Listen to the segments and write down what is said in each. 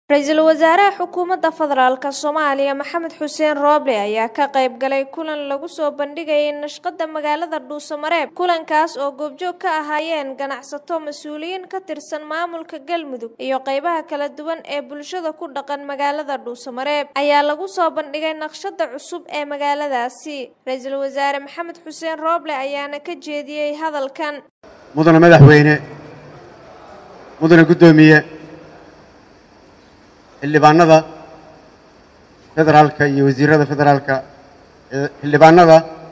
Ra'iisul Wasaaraha Xukuumadda Federaalka Soomaaliya Maxamed Xuseen Rooble ayaa ka qayb galay kulan lagu soo bandhigayay nashqadda magaalada Dhuusamareeb. Kulankaas oo goobjoog ka ahaayeen ganacsato, mas'uuliyiin ka tirsan maamulka Galmudug iyo qaybaha kala duwan ee bulshada ku dhaqan magaalada Dhuusamareeb ayaa lagu soo bandhigay naqshadda cusub ee magaaladaasi. Ra'iisul Wasaare Maxamed Xuseen Rooble ayaana ka jeediyey hadalkan. mudane madaxweyne mudane guddoomiye xildhibaanada federaalka iyo wasiirada federaalka ee xildhibaanada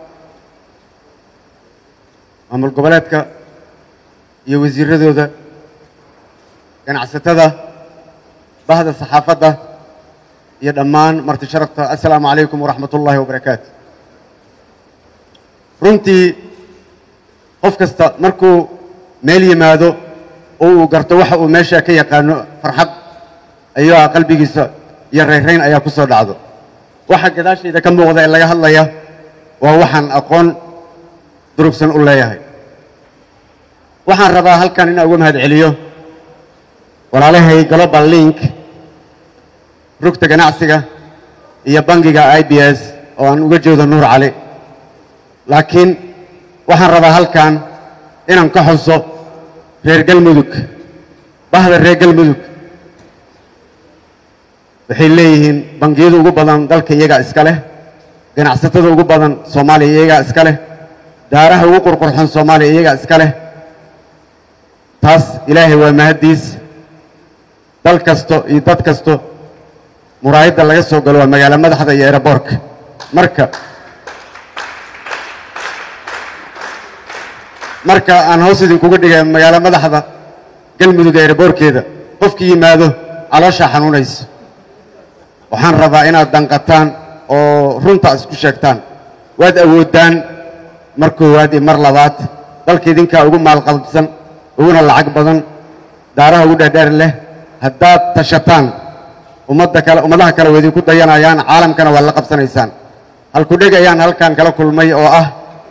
maamul goboleedka iyo wasiiradooda ganacsatada bahda saxaafadda iyo dhammaan marti sharafta assalaamu calaykum waraxmat ullaahi wabarakaatu runtii qof kasta markuu meel yimaado oo uu garto waxa uu meesha ka yaqaano farxad ayaa qalbigiisa iyo rayrayn ayaa ku soo dhacdo waxa gadaashayda ka muuqda ee laga hadlaya waa waxaan aqoon durugsan u leeyahay waxaan rabaa halkan inaan uga mahad celiyo walaalahay global link rugta ganacsiga iyo bangiga i b s oo aan uga jeedo nuur cali laakiin waxaan rabaa halkan inaan ka xuso reer galmudug bahda reer galmudug waxay leeyihiin bangiyada ugu badan dalka iyagaa iska leh ganacsatada ugu badan soomaaliya iyagaa iska leh daaraha ugu qurqurxon soomaaliya iyagaa iska leh taas ilaahay waa mahaddiis dal kasto iyo dad kasto muraayadda laga soo galo waa magaalo madaxda iyo eeraboorka marka marka aan hoos idinkuga dhigay magaalo madaxda galmudug eeraboorkeeda qofkii yimaado calooshaa xanuunayso waxaan rabaa inaad danqataan oo runta isku sheegtaan waad awooddaan mar koowaad iyo mar labaad dalka idinkaa ugu maalqabsan uguna lacag badan daaraha ugu dheerdheer leh haddaad tashataan ummadda kale ummadaha kale waa idinku dayanayaan caalamkana waad la qabsanaysaan halkudheg ayaan halkan kala kulmay oo ah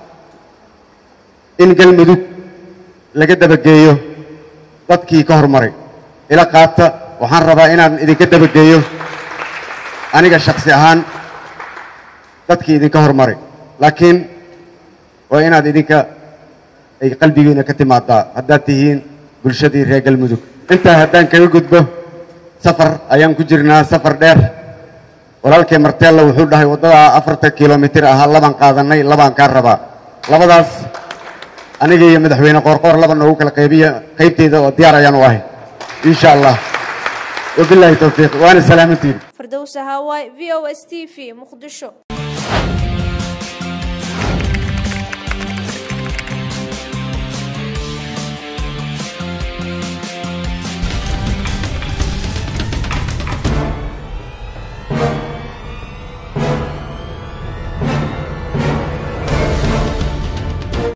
in galmudug laga dabageeyo dadkii ka hormaray ila qaata waxaan rabaa inaan idinka dabageeyo aniga shaksi ahaan dadkii idinka hormaray laakiin waa inaad idinka ay qalbigiina ka timaadaa haddaad tihiin bulshadii reer galmudug intaa haddaan kaga gudbo safar ayaan ku jirnaa safar dheer walaalkay marteella wuxuu dhahay waddadaa afartan kilomitir ahaa labaan qaadannay labaan kaa rabaa labadaas aniga iyo madaxweyne qoorqoor laba noogu kala qaybiya qaybteyda oo diyaar ayaan u ahay insha allah wabilaahi towfiiq waana salaamantiin Firdawsa Hawaii VOS TV Muqdisho